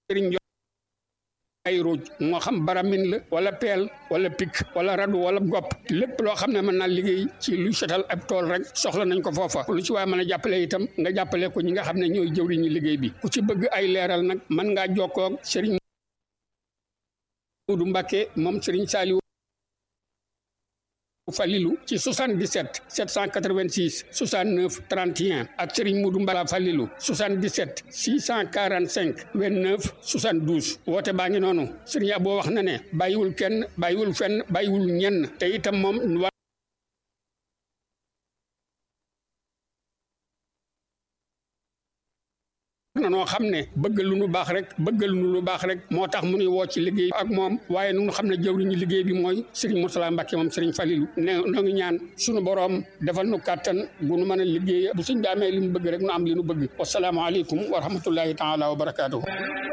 sëriñ ay ruuj moo xam baramin la wala peel wala pik wala radu wala gopp lépp loo xam ne mën naa liggéey ci luy setal ab tool rek soxla nañ ko foofa lu ci waaye mën a jàppale itam nga jàppale ko ñi nga xam ne ñooy jëwriñu liggéey bi ku ci bëgg ay leeral nag mën ngaa jokkoo ak sëriñ Moodu Mbàkke moom sëriñ Saaliwu Falilu ci 77 786 69 31 ak Serigne Moudou Mbala Falilu 77 645 29 72 woote baa ngi noonu Serigne Abo wax na ne bàyyiwul kenn bàyyiwul fenn bàyyiwul ñenn te itam moom na noo xam ne bëgg lu nu baax rek bëgg lu nu baax rek moo tax mu nuy woo ci liggéey ak moom waaye nu xam ne jëwriñu liggéey bi mooy Serigne Mourtala Mbacke moom Serigne Falilou ne noo ngi ñaan sunu boroom defal nu kàttan bu nu mën a liggéey bu suñ bi amee li nu bëgg rek nu am li nu bëgg wasalaamaaleykum wa rahmatullahi taala wa barakaatuhu